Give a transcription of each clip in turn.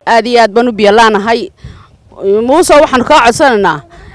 aad iyo aad baan u biyalaanahay muuse waxaanu kaa codsanaynaa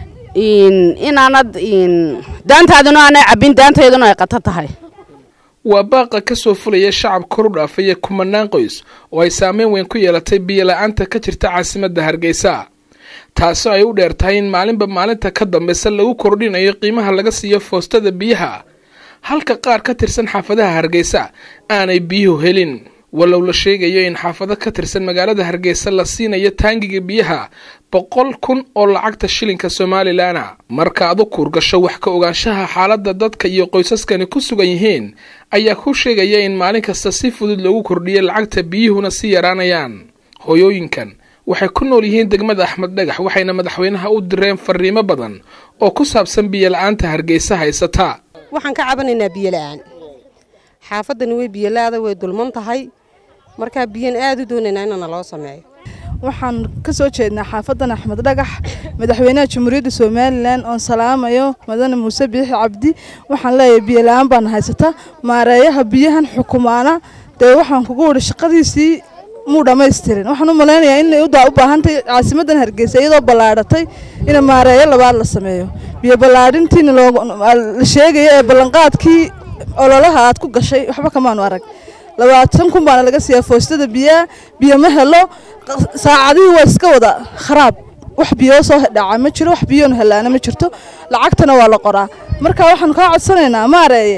inaanad daantaaduna aanay cabbin daantayduna ay qato tahay waa baaqa ka soo fulaya shacab koru dhaafaya kumanaan qoys oo ay saameyn weyn ku yeelatay biyola-aanta ka jirta caasimadda hargeysa taasoo ay u dheer tahay in maalinba maalinta ka dambeysa lagu kordhinayo qiimaha laga siiyo foostada biyaha halka qaar ka tirsan xaafadaha hargeysa aanay biyuhu helin walow la sheegayo in xaafado ka tirsan magaalada hargeysa la siinayo taangiga biyaha boqol kun oo lacagta shilinka somalilanna marka ad u kuurgasho wax ka ogaanshaha xaaladda dadka iyo qoysaskani ku sugan yihiin ayaa ku sheegaya in maalin kasta si fudud loogu kordhiyo lacagta biyuhuna si yaraanayaan hooyooyinkan waxay ku nool yihiin degmada axmed dhagax waxayna madaxweynaha u direen fariimo badan oo ku saabsan biyola-aanta hargeysa haysata waxaan ka cabanaynaa biyola-aan xaafadani way biyolaada way dulman tahay markaa biyan aad u doonaynaa inana loo sameeyo waxaan ka soo jeednaa xaafadan axmed dhagax madaxweynaha jamhuuriyadda somalilan oon salaamayo madane muuse biixi cabdi waxaan leeyahay biyola-aan baana haysata maareeyaha biyahan xukumaana dee waxaan kugu widhi shaqadiisii muu dhammaystirin waxaan u malaynayaa inay u baahantahy caasimadan hargeysa iyadoo ballaadhatay in maareeyo labaad la sameeyo biyo ballaadhintiina la sheegaya ee ballanqaadkii ololaha aad ku gashay waxba kamaanu arag labaatan kun baana laga siiyaa foostada biyaha biyo ma helo saacadihii waa iska wada kharaab wax biyoo soo dhaca ma jiro wax biyoonu helaana ma jirto lacagtana waa la qoraa marka waxaanu kaa codsanaynaa maareeye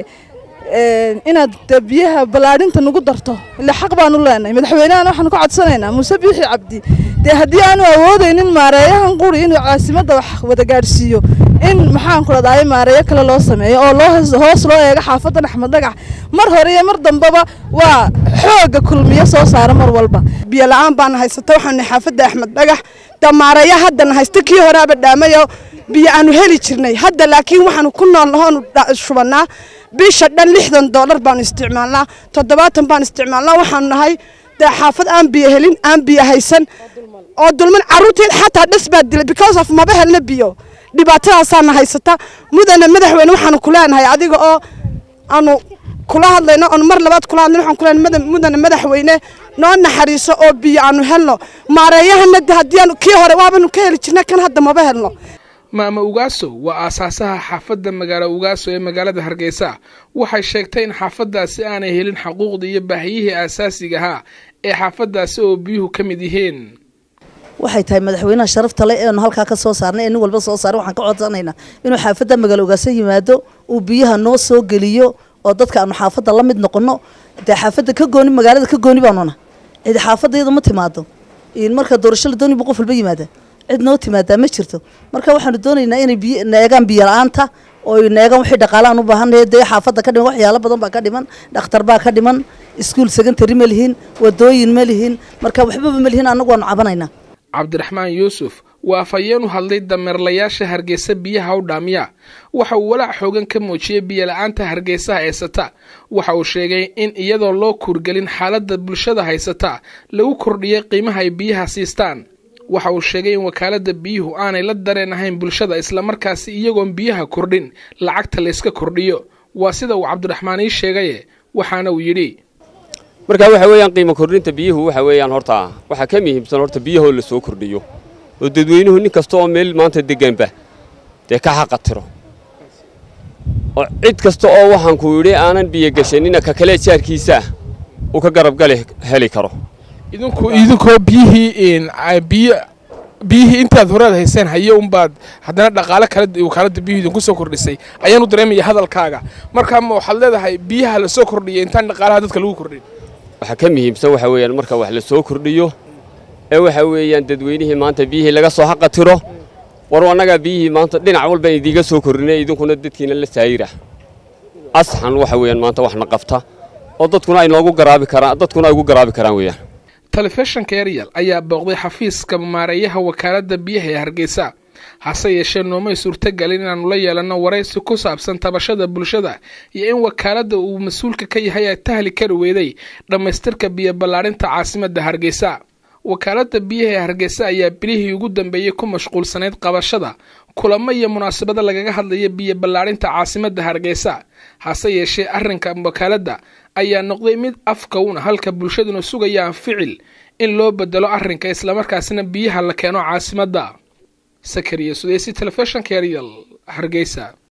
inaad biyaha ballaadhinta nagu darto ila xaq baanu leenahay madaxweynehana waxaanu ka codsanaynaa muuse biixi cabdi dee haddii aanu awoodaynin maareeyahan quri inuu caasimadda wax wada gaadhsiiyo in maxaan ku dhadaay maareeyo kale loo sameeyo oo loo hoos loo eego xaafadan axmed dhagax mar hore iyo mar dambaba waa xooga kulmiyo soo saara mar walba biyo la-aan baana haysata waxaanu xaafadda axmed dhagax damaareeya haddana haysta kii horeaba dhaamayo biyo aanu heli jirnay hadda laakiin waxaanu ku nool nahoonu shubannaa bisha dhan lixdan doolar baanu isticmaalnaa toddobaatan baan isticmaalnaa waxaanu nahay dee xaafad aan biyo helin aan biyo haysan oo dulman carruurteed xataa dhas baa dilay because of maba helna biyo dhibaatadaasaana haysata mudana madaxweyne waxaanu ku leenahay adiga oo aanu kula hadlayno oon mar labaad kula hadlayno waxaan kuleenahay mudana madaxweyne noo naxariiso oo biyo aanu helno maareeyahana haddii aanu kii hore waabanu ka heli jirna kan hadda maba helno maama ugaaso waa aasaasaha xaafadda magaalo ugaaso ee magaalada hargeysa waxay sheegtay in xaafaddaasi aanay helin xuquuqda iyo baahiyihii aasaasiga ahaa ee xaafaddaasi oo biyuhu ka mid yihiin waxay tahay madaxweynaha sharafta le eenu halkaa ka soo saarnay ee nin walba soo saaray waxaan ka codsanaynaa inuu xaafadda magaalo ugaaso yimaado uu biyaha noo soo geliyo oo dadka aanu xaafadda la mid noqono dee xaafadda ka gooni magaalada ka gooni baanuna cidi xaafadda iyada ma timaado marka doorasho la dooni bu qof walba yimaada cid noo timaadaa ma jirto marka waxaanu doonaynaa inay biy neegaan biyo la-aanta oo neegaan wixii dhaqaalaan u baahanay dee xaafadda ka dhiman waxyaalo badan baa ka dhiman dhakhtar baa ka dhiman iskuul secondary ma lihin wadooyin ma lihin marka waxbaba ma lihin annagu waanu cabanaynaa cabdiraxmaan yuusuf waa afhayeen u hadlay dameerlayaasha hargeysa biyaha u dhaamiya waxa uu walaac xoogan ka muujiyey biyola-aanta hargeysa haysata waxa uu sheegay in iyadoo loo kuurgelin xaaladda bulshada haysata lagu kordhiyey qiimaha ay biyaha siistaan waxa uu sheegay in wakaalada biyuhu aanay la dareen ahayn bulshada islamarkaasi iyagoon biyaha kordhin lacagta layska kordhiyo waa sida uu cabdiraxmaan ii sheegaye waxaana uu yidhi marka waxa weeyaan qiimo kordhinta biyuhu waxa weeyaan horta waxaa ka muhiimsan horta biyahoo la soo kordhiyo oo dadweynuhu nin kasta oo meel maanta deganba dee ka xaqatiro oo cid kasta oo waxaan ku yidhi aanan biyo gashanina ka kale jaarkiisaa uu ka garabgali heli karo idinku idinkoo biyihii biyo biyihii intaad horead hayseen haye unbaad haddana dhaqaale kale wakaalada biyuhu idinku soo kordhisay ayaanu dareemaya hadalkaaga markaa ma waxaad leedahay biyaha la soo kordhiyay intaan dhaqaalaha dadka lagu kordhin waxaa ka muhiimsan waxa weeyaan marka wax la soo kordhiyo ee waxa weeyaan dadweynihii maanta biyihii laga soo xaqatiro war annagaa biyihii maanta dhinac walba idiiga soo kordhinay idinkuna dadkiina la saayira asxan waxa weeyaan maanta waxna qabta oo dadkuna ay noogu garaabi karaan dadkuna ay ugu garaabi karaan weeyaan telefishinka eryal ayaa booqday xafiiska maareeyaha wakaalada biyaha ee hargeysa hase yeeshee noomay suurtagelin inaannu la yeelanno waraysi ku saabsan tabashada bulshada iyo in wakaaladda uu mas-uulka ka yahay ay tahli kari weeday dhammaystirka biyo ballaadhinta caasimadda hargeysa wakaaladda biyaha ee hargeysa ayaa bilihii ugu dambeeyey ku mashquulsanayd qabashada kulamo iyo munaasabado lagaga hadlaya biyo ballaadhinta caasimadda hargeysa hase yeeshee arrinka wakaaladda ayaa noqday mid afkawna halka bulshaduna sugayaan ficil in loo bedelo arrinka islamarkaasina biyaha la keeno caasimadda sakariya sudeysi telefishinka yaryal hargeysa